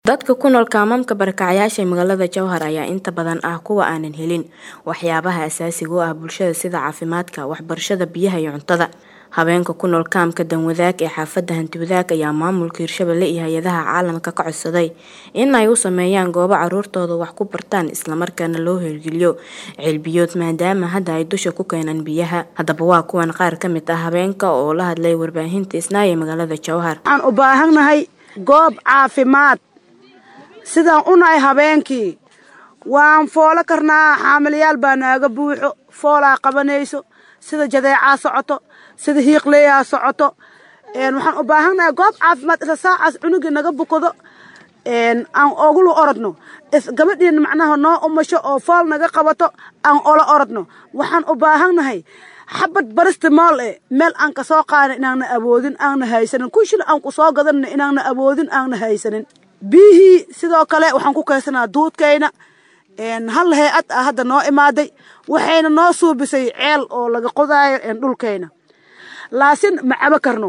Dadka ku nool kaamamka barakacayaasha ee magaalada Jowhar ayaa inta badan ah kuwa aanan helin waxyaabaha aasaasiga u ah bulshada sida caafimaadka, waxbarashada, biyaha iyo cuntada. Haweenka ku nool kaamka Danwadaag ee xaafadda Hanti-wadaag ayaa maamulka Hirshabelle iyo hay'adaha caalamka ka codsaday in ay u sameeyaan goobo carruurtoodu wax ku bartaan isla markaana loo hirgeliyo ceelbiyood maadaama hadda ay dusha ku keenaan biyaha. Haddaba waa kuwan qaar ka mid ah haweenka oo la hadlay warbaahinta Isnaa ee magaalada Jowhar. waxaan u baahannahay goob caafimaad sidaan u nahay habeenkii waan foolo karnaa xaamilayaal baa naaga buuxo foolaa qabanayso sida jadeecaa socoto sida hiiqleeyaa socoto een, waxaan u baahannahay goob caafimaad isla saacaas cunugii naga bukado een, aan ogulu orodno is gabadhiina macnaha noo umasho oo fool naga qabato aan ola orodno waxaan u baahannahay xabad barista mool eh meel aan ka soo qaadin inaanna awoodin aanna haysanin kunshil aan ku soo gadanna inaanna awoodin aanna haysanin biyihii sidoo kale waxaan ku kaysanaa duudkayna een, hal hay-ad ah hadda noo imaaday waxayna noo suubisay ceel oo laga qodaayo een, dhulkayna laasin ma cabo karno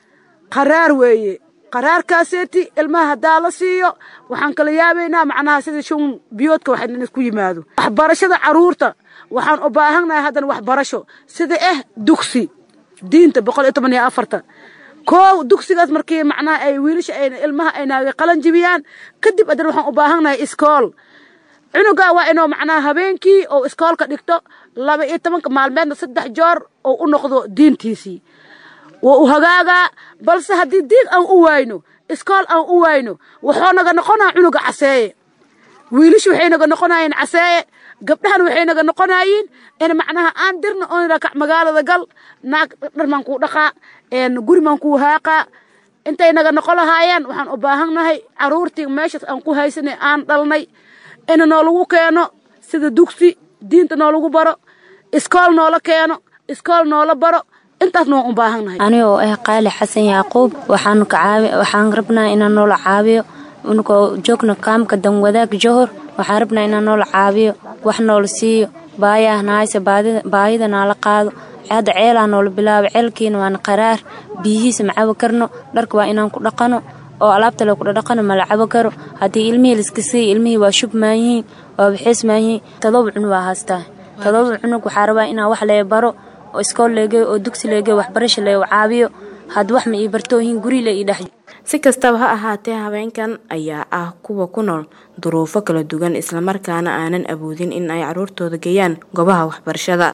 qaraar weeye qaraarkaaseeti ilmaha haddaa la siiyo waxaan kala yaabaynaa macnaha sida shun biyoodka wax in isku yimaado waxbarashada carruurta waxaan u baahannahay haddana waxbarasho sida eh dugsi diinta boqol iyo toban iyo afarta koow dugsigaas markii macnaha ay wiilasha ay ilmaha ay naaga qalan jibiyaan kadib haddana waxaan u baahannahay iskool cunugaa waa inuu macnaha habeenkii oo iskoolka dhigto laba iyo tobanka maalmeedna saddex joor oo u noqdo diintiisii waa u hagaagaa balse haddii diin aan u waayno iskool aan u waayno wuxuu naga noqonaa cunuga caseeye wiilasha waxay naga noqonayeen caseeye gabdhahan waxay naga noqonayiin in macnaha aan dirna oon rakac magaalada gal naag dharmaan kuu dhaqaa een gurimaan kuu haaqaa intay naga noqon lahaayeen waxaan u baahannahay carruurtii meeshaas aan ku haysanay aan dhalnay in noolagu keeno sida dugsi diinta noolagu baro iskool noola keeno iskool noola baro intaas noo u baahannahay aniga oo ah qaali xasan yacquub waxaan ka caawi waxaan rabnaa inaan noola caawiyo unakoo joogna kaamka danwadaag johor waxaan rabnaa inaan noola caawiyo wax noola siiyo baayaha nahayse baadida baayida naala qaado hadda ceelaa noola bilaabo ceelkiina waana qaraar biyihiisa ma cabo karno dharka waa inaan ku dhaqano oo alaabta le kudhadhaqano mala cabo karo haddii ilmihii laiska siiya ilmihii waa shub maayihiin waa bixiis maayihiin todoba cunug waa haastaa todoba cunug waxaa rabaa inaan wax lee baro oo iskool leegeyo oo dugsi leegeyo waxbarasha lee caabiyo had wax ma ii bartoohin guri le ii dhex Si kastaba ha ahaatee haweenkan ayaa ah kuwa ku nool duruufo kala duwan islamarkaana aanan awoodin in ay carruurtooda geeyaan goobaha waxbarashada